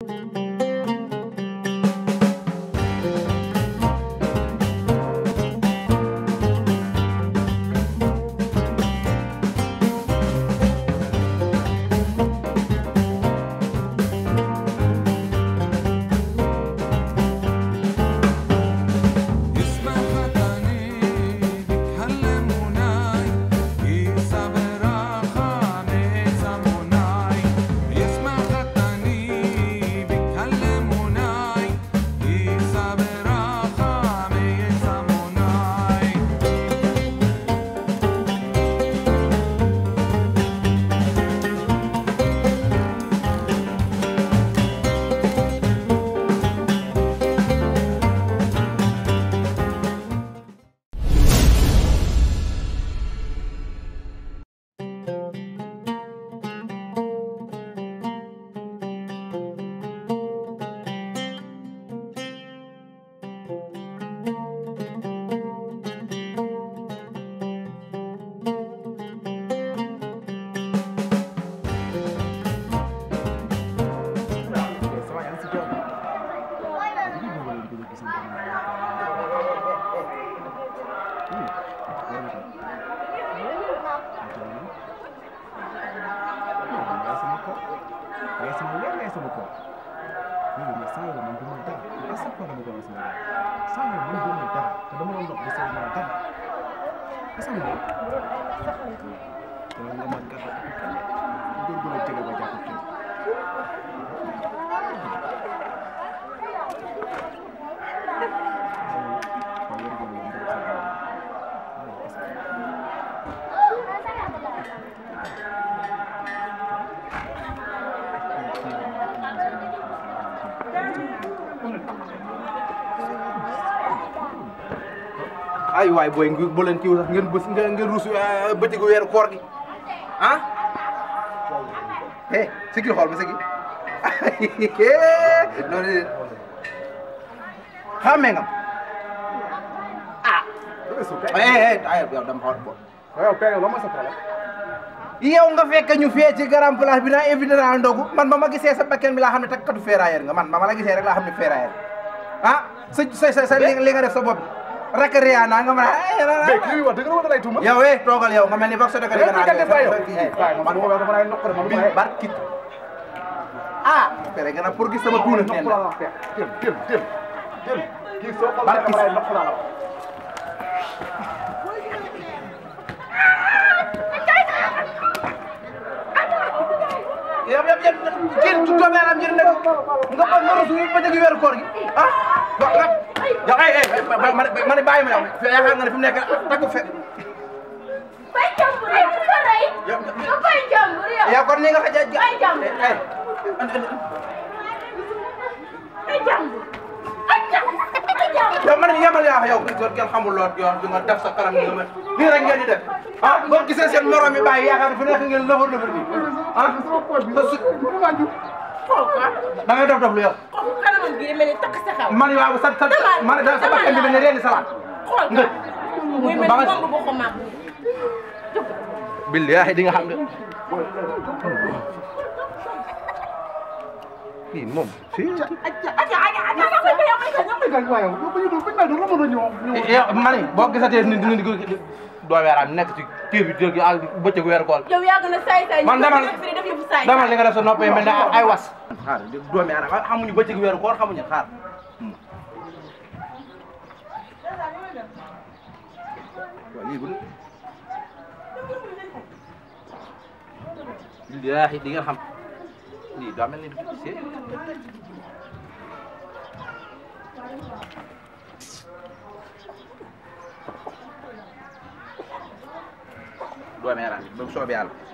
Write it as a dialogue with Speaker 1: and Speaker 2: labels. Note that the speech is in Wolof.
Speaker 1: اسم خطني بيكلموناي يصبر خامس مناي اسم خطني بيكلموناي يصبر خامس مناي
Speaker 2: ay waay booy ngi bu leen kiiw sax ngeen bës ngeen ngeen ruus bëccëgu weeru koor gi ah eh sigil xool ma sigil loolu de xàmmee nga ah eh eh ay yow dama xool bo
Speaker 3: yow kay yow lan mooy sa problème
Speaker 2: yow nga fekk ñu fee ci grand place bi naa invité naa ndogu man ba ma gisee sa bakken bi laa xam ne takkatu ferrailleur nga man ba ma la gisee rek laa xam ne ferrailleur ah sa sa sa sa li li nga def sa bopp rek Rihanna nga mën a
Speaker 3: mais kii bi wax dëgg la wala lay tuuma
Speaker 2: yow eh toogal yow nga mel ni box de
Speaker 3: yow kii kat def yow man bu ko dama lay noqale man du ma
Speaker 2: barkit ah fere gën a pour gis sama tuuna
Speaker 3: noq
Speaker 2: nen
Speaker 3: la la feex jël jël jël jël kii soo ko
Speaker 2: Barki-
Speaker 3: dama lay noq la la
Speaker 2: yow yow yow kii tu doome alam njëriñ nag nga ba nga rusu ba jëgi weeru koor gi ah wa nga yow ay ay ma ma ne bàyyi ma yow yaakaar nga ne fi mu nekk takku fe
Speaker 4: Bay jàmbur yow ku ko rey.
Speaker 2: yow
Speaker 4: nga bay jàmbur yow.
Speaker 2: yow kon ni nga xa ja
Speaker 4: Ay jàmbur.
Speaker 2: ay
Speaker 4: Ay jàmbur. Ay jàmbur. Ay jàmbur.
Speaker 2: yow man yemal yaa yow yow kenn xamul lool yow di nga def sa kanam ni nga mel nii rek ngeen di def ah boo gisee seen morom yi bàyyi yaakaar fi nekk ngeen lëfër lëfër bi ah
Speaker 3: sama poche bi
Speaker 2: sa su
Speaker 4: Xool ko.
Speaker 2: da ngay dof dof lu yow
Speaker 4: Xool kanamam gi mel ni takk sa xaw.
Speaker 2: man waaw sa sa man da sa bakkan bi mel ne reeni salaat
Speaker 4: Xool ko.
Speaker 2: nga
Speaker 4: muy mel
Speaker 2: ba
Speaker 4: ni
Speaker 2: nga-
Speaker 4: bomb bu ko màgg.
Speaker 2: billahi di nga xam ne kii moom si
Speaker 4: Aja aja aja aja nga koy yow may ko.
Speaker 3: gañ waaye yow yow bañu do bañ do la mën a ñëw
Speaker 2: yow ma ne boo gisatee ni dina di doo weeraam nekk ci kii bi dëgg ak bëccëg weer kool
Speaker 4: Yow yaa gën a saay saay.
Speaker 2: Man demal-
Speaker 4: ñu fi def yëfu saay.
Speaker 2: dama li nga def sa nopp yi mel ne ay was xaar doomi aadama xamuñu bëccëg weeru koor xamuñu xaar waaw lii bu billaahi di nga xam lii daa mel ni si doomi aadama bi ba soobee yàlla